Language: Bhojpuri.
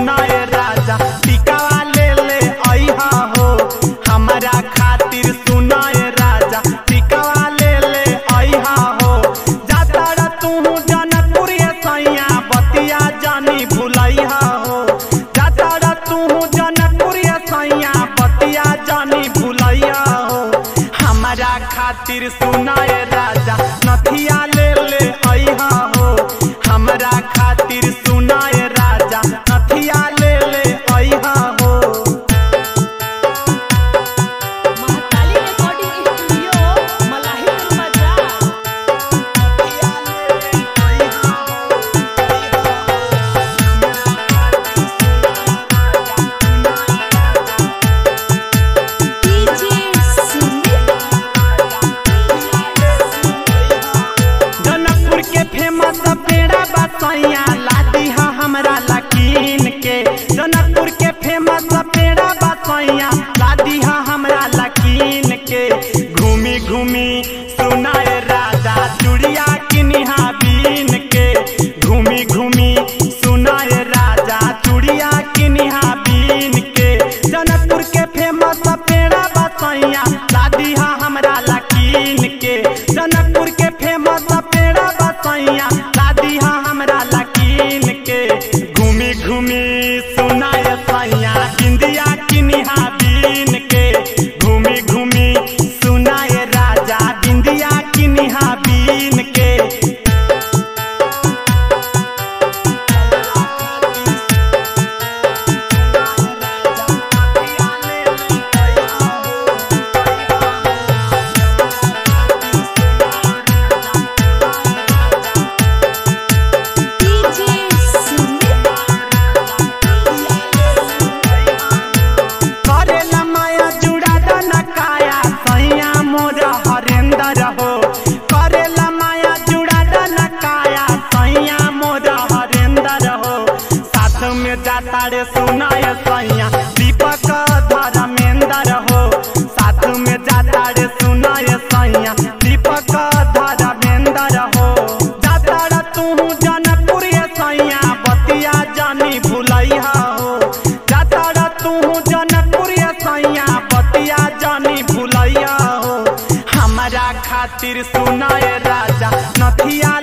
सुनाए राजा टिकावा ले ले अइहा हो हमरा खातिर सुनाए राजा टिकावा ले ले अइहा हो जातारा तू जनकपुर सैया बतिया जानी भुलैहा हो जातारा तू जनकपुर सैया बतिया जानी भुलैया हो हमरा खातिर सुनाए राजा नथिया ले ले अइहा हो हमरा खातिर सुनाए राजा नथिया ले ले अइहा हो महाकाली रिकॉर्डिंग स्टूडियो मलाहिपुर बाजार डीजे सुमित जनकपुर के फेमस पेड़ा बसैया लादी हा हमरा लकीन के जनकपुर के फेमस पेड़ा बसैया लादी हा हमरा लकीन के घूमी घूमी सुनाए राजा चुड़िया किनिहा बीन के घूमी घूमी सुनाए राजा चुड़िया किनिहा बीन के जनकपुर के फेमस पेड़ा बसैया लादी हा हमरा लकीन के जनकपुर के फेमस पेड़ा बसैया लादी हा हमरा लकीन के घूमी घूमी सुनाए सैया बिंदिया किनिहा बीन के घूमी घूमी सुनाए राजा बिंदिया किनिहा बीन के डीजे सुमित करेला माया जुड़ा दना काया सैया मोर हरेंदर हो करेला माया जुड़ा दना काया सैया मोर हरेंदर हो साथ में जाता रे सुनाय सैया दीपक धर्मेंदर हो साथ में जाता रे सुनाय सैया दीपक धर्मेंदर हो जाता रे तू जनकपुर सैया बतिया जानी भुलैहा हो जाता रे तू जनकपुर सैया बतिया जानी भुलैया हो हमरा खातिर सुनाए राजा नथिया